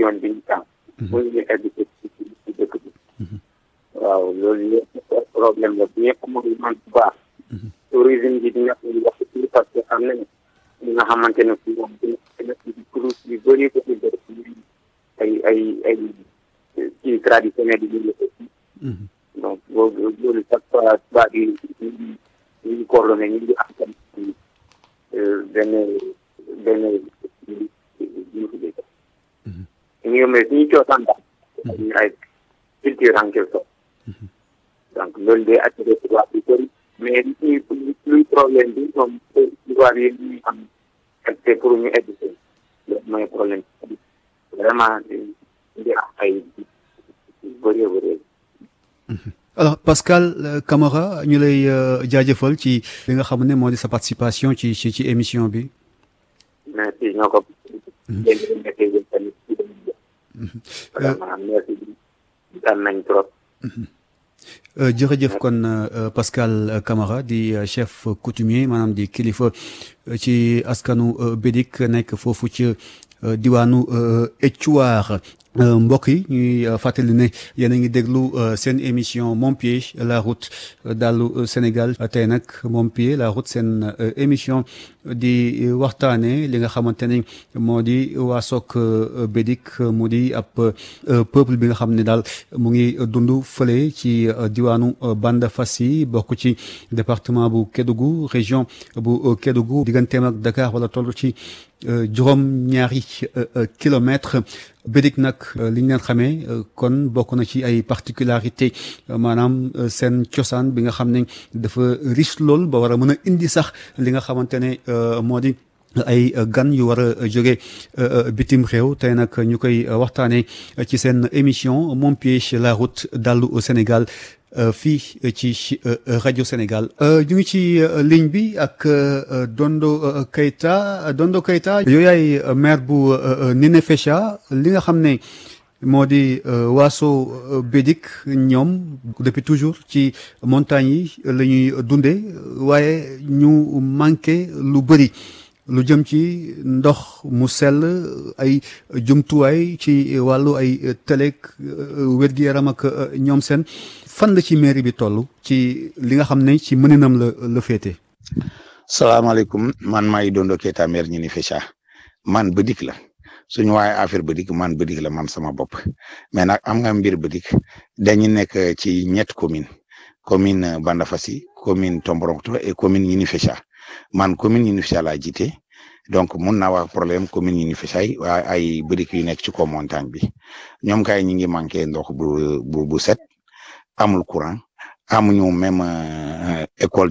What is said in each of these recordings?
yoon bi ñu tànn. pour ñu egg ci ci dëkk bi. waaw loolu yëpp problème la bu ñëpp amul man bu baax. tourisme bi dina ko wax ci parce que am nañu ñi nga xamante ne fii moom dina dina ci cruise yu bëri ko ci bëri ay ay ay ci traditionnel yi ñu donc boobu loolu chaque fois tubaab yi ñu ngi ñu ngi coordonné ñu ngi am tam benn benn ñu ko dégg ñu mais suñu coosaan daal ñu ay culture en quelque sorte donc loolu day attiré tubaab yu bëri mais li luy problème bi moom tubaab yi ñuy am accès pour ñu egg si loolu mooy problème vraiment di am ay bëree bëri alors Pascal Camara ñu lay jaajëfal ci li nga xam ne moo di sa participation ci ci ci émission bi. merci ñoo ko. vraiment merci dal nañ trop. jërëjëf kon Pascal Camara di chef coutumier maanaam di kilifa ci askanu Bédik nekk foofu ci diwaanu Éthiouar mbokk yi ñuy fàttali ne yéen a ngi déglu seen émission Mon Pied la route dalu Sénégal tey nag Mon Pied la route seen émission di waxtaane li nga xamante ne moo di waasook Bédik mu di ab peuple bi nga xam ne daal mu ngi dund fële ci diwaanu Bandafassi bokk ci département bu Kédougou région bu Kédougou digganteem ak Dakar wala toll ci juróom ñaari kilomètre Bédik nag li ñu leen xamee kon bokk na ci ay particularité maanaam seen cosaan bi nga xam ne dafa riche lool ba war a mën a indi sax li nga xamante ne moo di ay gan yu war a jóge bitim réew tey nag ñu koy waxtaanee ci seen émission Mon Pied la route dalu Sénégal fii ci rajo Sénégal ñu ngi ci ligne bi ak Dondo Keita Dondo Keita yow yaay maire bu Ninifécha li nga xam ne moo di waaso Bédik ñoom depuis toujours ci montagnes yi la ñuy dundee waaye ñu manqué lu bëri lu jëm ci ndox mu sell ay jumtuwaay ci wàllu ay télé wér-gi-yaram ak ñoom seen fan la ci mairie bi toll ci li nga xam ne ci mëninam la la féete. salaamaaleykum man maay Dondo Keita maire Ninifécha man Bédik la suñu waaye affaire Bédik man Bédik la man sama bopp mais nag am nga mbir Bédik dañu nekk ci ñett commune commune Bandafassi commune Tomboronkoto et commune Ninifécha man commune Ninifécha laa jiite donc mun naa wax problème commune Ninifécha yi waaye ay Bédik yu nekk ci kaw montagne bi ñoom kay ñi ngi manqué ndox bu bu bu set amul courant amuñu même école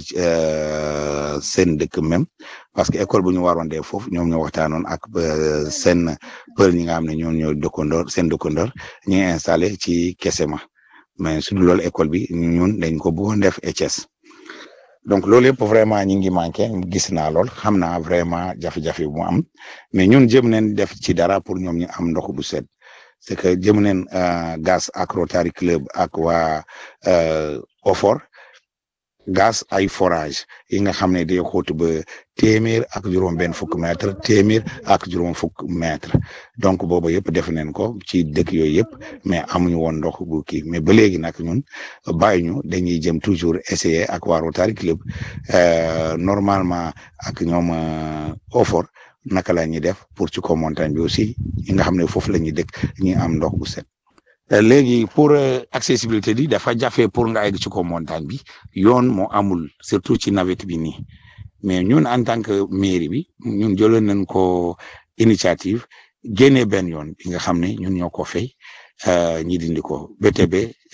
seen dëkk même parce que école bu ñu waroon dee foofu ñoom ñoo waxtaanoon ak seen pël ñi nga xam ne ñoo ñoo dëkkandoor seen dëkkandoor ñu ngi installé ci Kesema mais su dul loolu école bi ñun dañ ko bëggoon def ETS donc loolu yëpp vraiment ñi ngi manqué gis naa lool xam naa vraiment jafe-jafe bu mu am mais ñun jëm neen def ci dara pour ñoom ñu am ndox bu set c'est que jëm neen gas ak Rotary Club ak waa OFOR gas ay forage yi nga xam ne day xóot ba téeméer ak juróom benn fukk mètre téeméer ak juróom fukk mètre donc boobu yëpp def nañ ko ci dëkk yooyu yëpp mais amuñu woon ndox bu kii mais ba léegi nag ñun bàyyi ñu dañuy jëm toujours essayer ak waa Rotary Club normalement ak ñoom OFOR naka la ñuy def pour ci kaw montagne bi aussi yi nga xam ne foofu la ñuy dëkk ñi am ndox bu set. léegi pour accessibilité bi dafa jafe pour nga egg ci kaw montagne bi yoon moo amul surtout ci nawet bi nii mais ñun en tant que mairie bi ñun jëloon nañ ko initiative génnee benn yoon bi nga xam ne ñun ñoo ko fay ñi dindi ko BTB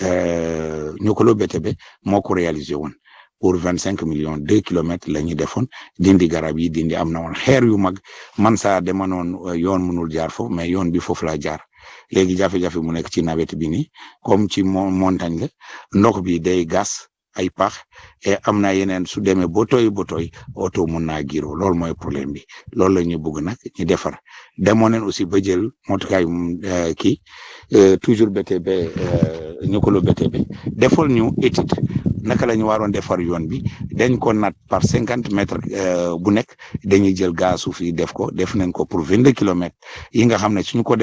ñu ko loo BTB moo ko réalisé woon pour vingt cinq millions deux kilomètres la ñu defoon dindi garab yi dindi am na woon xeer yu mag man saa dema noon yoon mënul jaar foofu mais yoon bi foofu la jaar léegi jafe-jafe mu nekk ci nawet bi nii comme ci montagne la ndox bi day gas ay pax et am na yeneen su demee ba tooy ba tooy oto mun naa giro loolu mooy problème bi loolu la ñu bëgg nag ñu defar demoon nañ aussi ba jël motukaay kii toujours BTB ñu ko lo BTB defal ñu étude naka la ñu waroon defar yoon bi dañ ko nat par cinquante mètres bu nekk dañuy jël gaz suuf yi def ko def nañ ko pour vingt deux kilomètres yi nga xam ne suñu ko